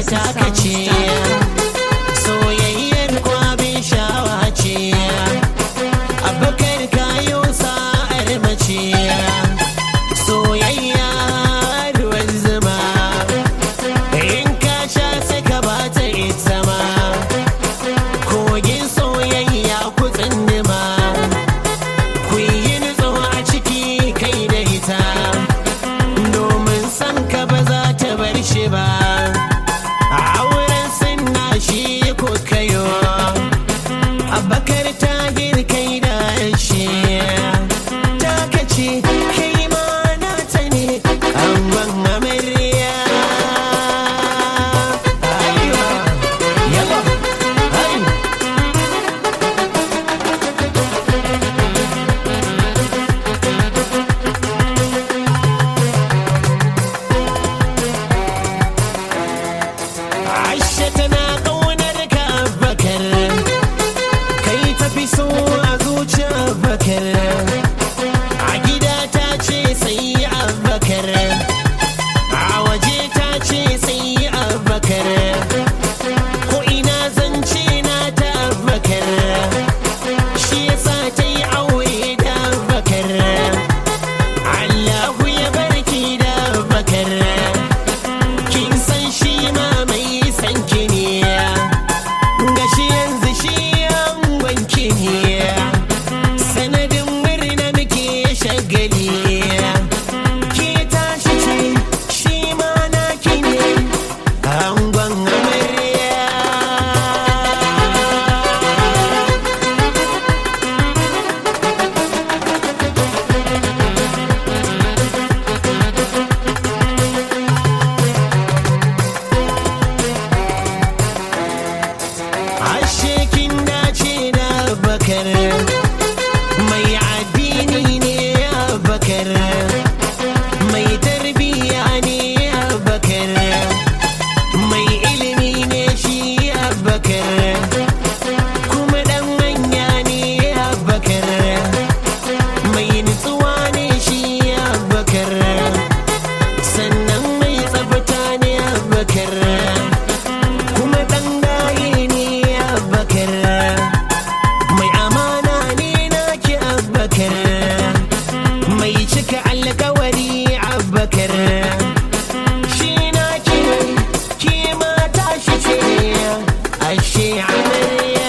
taka ce soyayyar kwabin shawa ce abakar kayo sa'ar mace soyayya ruwan zuma in ka sha sai ka bata ita ma kogin soyayya ku tsindima ku yi nutso a ciki kai da ita domin san ka ba za ta bar shi ba a auren sunna shi ku kayo abakar ta girkai da shi ta kace kai ma na ta ne angon amarya Aiwa, yaba, ai. Aisha tana ƙaunar ka bakar kai tafi so a zuciya bakar a gida ta ce sai abakar a waje ta ce sai abakar ko ina zance na ta bakar shi yasa ta yi aure da bakar Allahu ya barki da bakar kin san shi ma mai san ki ne gashi yanzu shi an wanki ne sanadin murna muke shagali ke tashi ce shi ma naki ne angon amarya ashe kin dace da bakar mai addini ne bakar mai tarbiya ne bakar mai ilimi ne shi bakar kuma dan manya ne bakar mai nutsuwa ne shi bakar sannan mai tsabta ne bakar kuma ɗan gaye ne abakar mai amana ne naki abakar mai cika alkawari abakar shi naki ne ki mata shi ce ashe amarya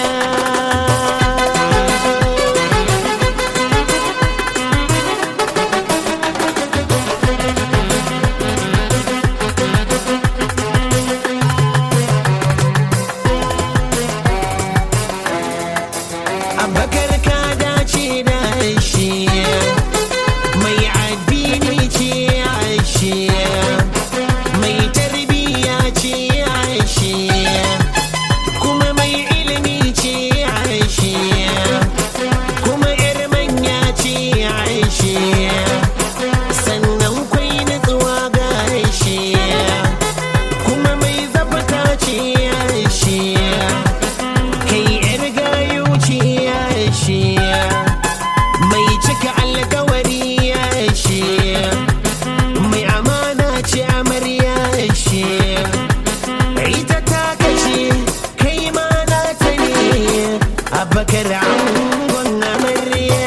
abakar ka dace da shi mai addini ce shi mai tarbiya ce shi kuma mai ilimi ce shi kuma yar manya ce shi sannan kwai nutsuwa ga shi kuma mai zabta ce shi kai yar gayu ce ya shi mai cika alkawari ya shi mai amana ce amarya shi ita ta kace kai ma na ta ne abakar angon amarya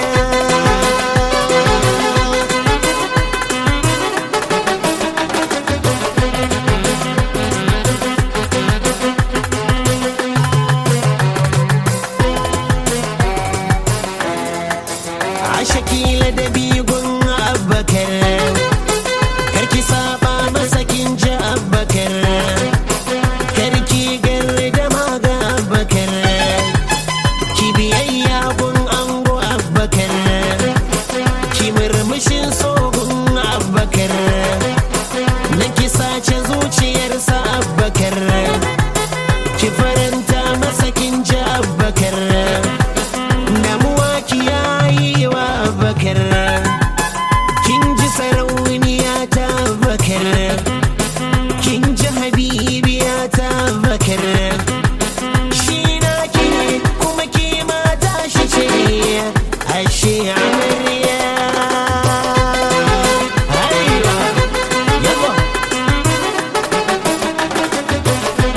a shakila da bigun abakar karki saba masa kin ji abakar karki garri da maga abakar ki biyayya gun ango abakar ki murmushin sogun abakar na ki sace zuciyarsa abakar ki faranta masa kin ji abakar damuwa ki yayi wa bakar kin ji sarauniya ta bakar kin ji habibiya ta bakar shi na ki ne kuma ki mata shi ce ashe amarya Aiwa, yabo.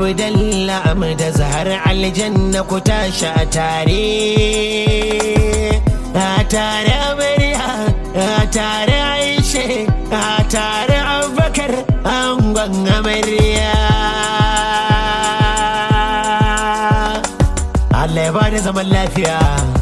abdalla da zahar aljanna ku tashi a tare a tare amarya a tare aishe a tare abubakar angon amarya Allah ya bada zaman lafiya